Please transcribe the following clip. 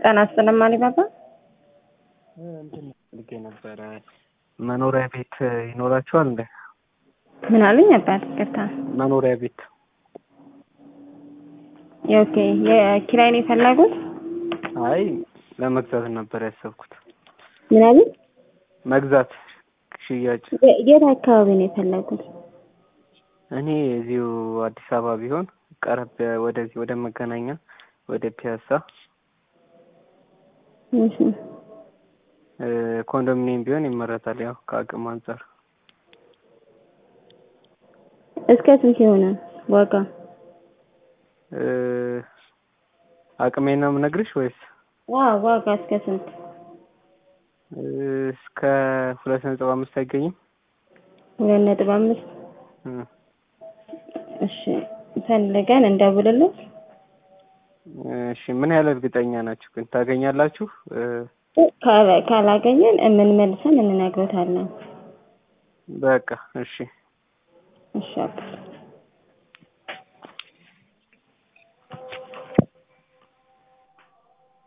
ጤና ይስጥልኝ አሊባባ። እንትን ፈልጌ ነበረ መኖሪያ ቤት ይኖራችኋል እንዴ? ምን አሉኝ አባት? ይቅርታ። መኖሪያ ቤት ኦኬ። የኪራይ ነው የፈለጉት? አይ ለመግዛት ነበር ያሰብኩት። ምን አሉኝ? መግዛት ሽያጭ። የ- የት አካባቢ ነው የፈለጉት? እኔ እዚሁ አዲስ አበባ ቢሆን ቀረብ ወደዚህ ወደ መገናኛ ወደ ፒያሳ እሺ። እ፣ ኮንዶሚኒየም ቢሆን ይመረጣል። ያው ከአቅም አንጻር እስከ ስንት ይሆናል ዋጋ? እ፣ አቅሜን ነው የምነግርሽ ወይስ አዎ ዋጋ እስከ ስንት? እ፣ እስከ ሁለት ነጥብ አምስት አይገኝም? ሁለት ነጥብ አምስት እ፣ እሺ ፈልገን እንደውልልን። እሺ ምን ያህል እርግጠኛ ናችሁ ግን ታገኛላችሁ? እ፣ ካላ- ካላገኘን የምንመልሰን እንነግሮታለን። በቃ እሺ እሺ አባት